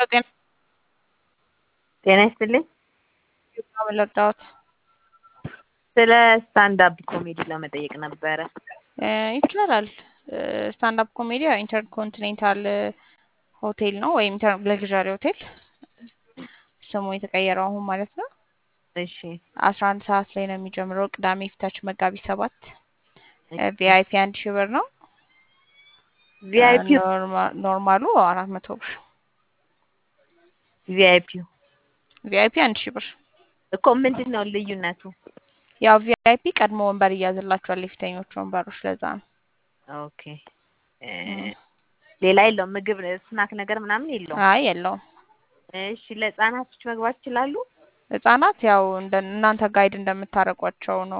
ጤና ጤና ይስጥልኝ። ምን ልርዳዎት? ስለ ስታንዳፕ ኮሜዲ ለመጠየቅ ነበረ። እ ይቻላል። ስታንዳፕ ኮሜዲ ኢንተርኮንቲኔንታል ሆቴል ነው ወይም ለግዣሪ ሆቴል ስሙ የተቀየረው አሁን ማለት ነው። እሺ አስራ አንድ ሰዓት ላይ ነው የሚጀምረው ቅዳሜ ፊታችን መጋቢት ሰባት ቪአይፒ አንድ ሺህ ብር ነው። ቪአይፒ ኖርማ- ኖርማሉ አራት መቶ ብር ቪአይፒ ቪአይፒ አንድ ሺህ ብር። እኮ ምንድን ነው ልዩነቱ? ያው ቪአይፒ ቀድሞ ወንበር ይያዝላቸዋል የፊተኞቹ ወንበሮች ለዛ ነው። ኦኬ እ ሌላ የለውም? ምግብ ስናክ ነገር ምናምን የለውም? አይ የለውም። እሺ ለህጻናቶች መግባት ይችላሉ? ህጻናት ያው እንደ እናንተ ጋይድ እንደምታረቋቸው ነው።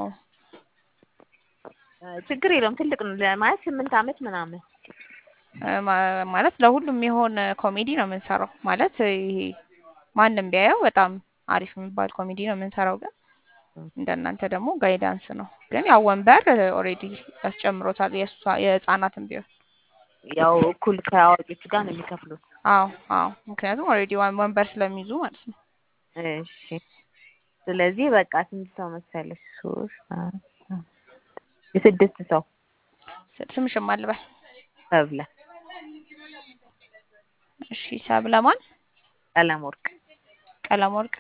እ ችግር የለውም። ትልቅ ነው ለማለት ስምንት አመት ምናምን እ ማ- ማለት ለሁሉም የሆነ ኮሜዲ ነው የምንሰራው። ማለት ይሄ ማንም ቢያየው በጣም አሪፍ የሚባል ኮሜዲ ነው የምንሰራው። ግን እንደናንተ ደግሞ ጋይዳንስ ነው። ግን ያው ወንበር ኦልሬዲ ያስጨምሮታል የእሷ የህጻናትም ቢሆን ያው እኩል ከአዋቂዎቹ ጋር ነው የሚከፍሉት። አዎ አዎ። ምክንያቱም ኦልሬዲ ወንበር ስለሚይዙ ማለት ነው። እሺ ስለዚህ በቃ ስንት ሰው መሰለሽ? ሶስት አራት አምስት የስድስት ሰው ስምሽም አልበል። ሰብለ እሺ ሰብለ ማን? ቀለም ወርቅ ቀለም ወርቅ።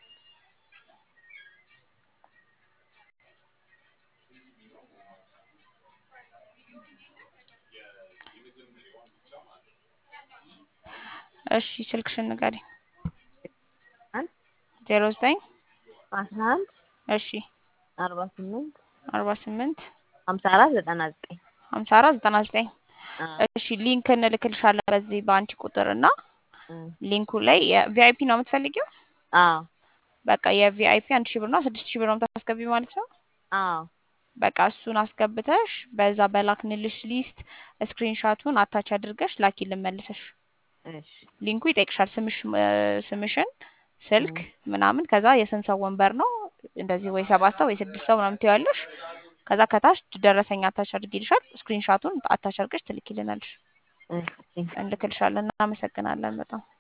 እሺ ስልክሽን ንገሪኝ። አንድ ዜሮ ዘጠኝ አስራ አንድ እሺ አርባ ስምንት አርባ ስምንት ሀምሳ አራት ዘጠና ዘጠኝ ሀምሳ አራት ዘጠና ዘጠኝ እሺ ሊንክ እንልክልሻለን በዚህ በአንቺ ቁጥር እና ሊንኩ ላይ የቪአይፒ ነው የምትፈልጊው? አዎ በቃ የቪአይፒ አንድ ሺህ ብር ነው ስድስት ሺህ ብር ነው የምታስገቢ ማለት ነው። አዎ በቃ እሱን አስገብተሽ በዛ በላክንልሽ ሊስት ስክሪንሻቱን አታች አድርገሽ ላኪልን መልሰሽ። እሺ ሊንኩ ይጠይቅሻል ስምሽ እ ስምሽን ስልክ ምናምን ከዛ የስንት ሰው ወንበር ነው እንደዚህ ወይ ሰባት ሰው ወይ ስድስት ሰው ምናምን ትይዋለሽ። ከዛ ከታች ደረሰኝ አታች አድርጊልሻል ስክሪንሻቱን አታች አድርገሽ ትልኪልናለሽ። እሺ እንልክልሻለን። እናመሰግናለን በጣም